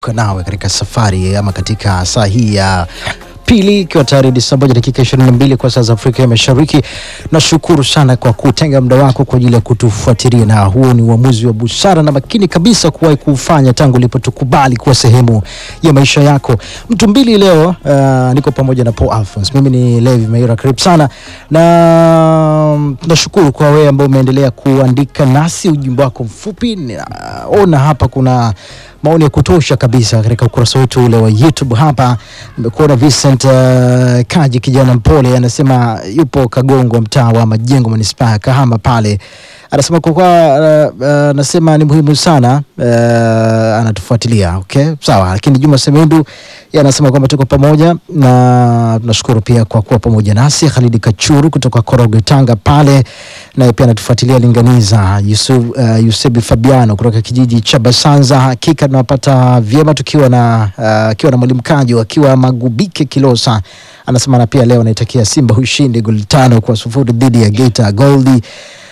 nawe katika safari ama katika saa hii ya pili ikiwa tayari ni saa moja dakika 22 kwa saa za Afrika ya Mashariki. Nashukuru sana kwa kutenga muda wako kwa ajili ya kutufuatilia, na huo ni uamuzi wa busara na makini kabisa kuwahi kufanya tangu ulipotukubali kuwa sehemu ya maisha yako. Mtu mbili leo, uh, niko pamoja na Paul Alphonse. Mimi ni Levi Maira, karibu sana na nashukuru kwa wewe ambao umeendelea kuandika nasi ujumbe wako mfupi. Naona hapa kuna maoni ya kutosha kabisa katika ukurasa wetu ule wa YouTube. Hapa nimekuona Vincent uh, Kaji, kijana mpole, anasema yupo Kagongo, mtaa wa Majengo, manispaa ya Kahama pale anasema kwa kwa anasema uh, uh, ni muhimu sana uh, anatufuatilia. Okay, sawa. Lakini Juma Semendu yeye anasema kwamba tuko pamoja na tunashukuru pia kwa kuwa pamoja nasi. Khalidi Kachuru kutoka Korogwe, Tanga pale naye pia anatufuatilia. Linganiza Yusuf, uh, Yusebi Fabiano kutoka kijiji cha Basanza, hakika tunawapata vyema tukiwa na akiwa uh, na mwalimu Kaji akiwa Magubike Kilosa, anasema na pia leo anaitakia Simba ushindi goli tano kwa sufuri dhidi ya Geita Goldi.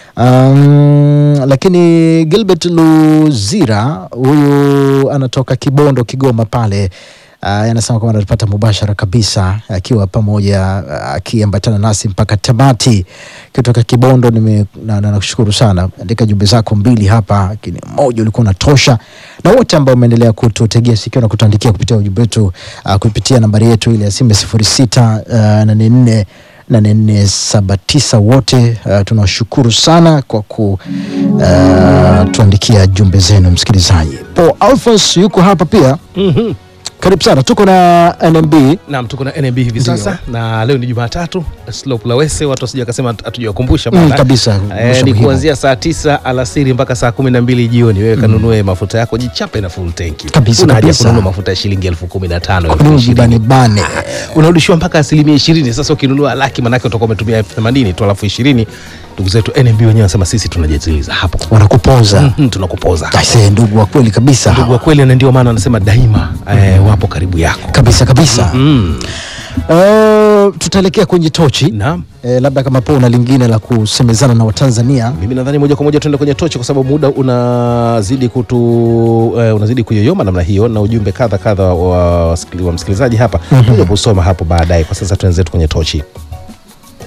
Um, lakini Gilbert Luzira huyu anatoka Kibondo Kigoma pale uh, anasema kwamba anatupata mubashara kabisa akiwa pamoja akiambatana uh, nasi mpaka tamati kutoka Kibondo. Nime na, na, nakushukuru sana, andika jumbe zako mbili hapa, lakini moja ulikuwa unatosha, na wote ambao umeendelea kututegea sikio na kutuandikia kupitia ujumbe wetu uh, kupitia nambari yetu ile ya simu sifuri sita nane nne nane nne saba tisa wote uh, tunawashukuru sana kwa ku uh, tuandikia jumbe zenu msikilizaji. Paul Alphonse yuko hapa pia. Mhm. Karibu sana, tuko na NMB Naam, tuko na NMB hivi Ndio. sasa na leo ni Jumatatu, slope la Wese, watu wasije wakasema hatujawakumbusha mm, bana. kabisa Eh, mwisho ni muhimu. kuanzia saa tisa alasiri mpaka saa kumi na mbili jioni. Wewe kanunue mafuta yako, jichape na full tanki. Kabisa, Una haja ya kabisa. kununua mafuta ya shilingi elfu kumi na tano elfu Kununua ishirini bane bane. unarudishiwa mpaka asilimia ishirini. Sasa ukinunua laki, manake utakuwa umetumia elfu themanini tu, alafu ishirini ndugu zetu NMB wenyewe wanasema sisi tunajaziliza hapo, wanakupoza Mhm, tunakupoza Aisee, ndugu wa kweli kabisa ndugu wa hawa. kweli, na ndio maana wanasema daima eh, wapo karibu yako. kabisa kabisa Mm. Uh, tutaelekea kwenye tochi Naam. eh, labda kama po una lingine la kusemezana na Watanzania Mimi nadhani moja kwa moja tuende kwenye tochi kwa sababu muda unazidi kutu eh, unazidi kuyoyoma namna hiyo, na ujumbe kadha kadha wa, wasikili- wa msikilizaji hapa mm kusoma hapo baadaye. Kwa sasa tuenzetu kwenye tochi.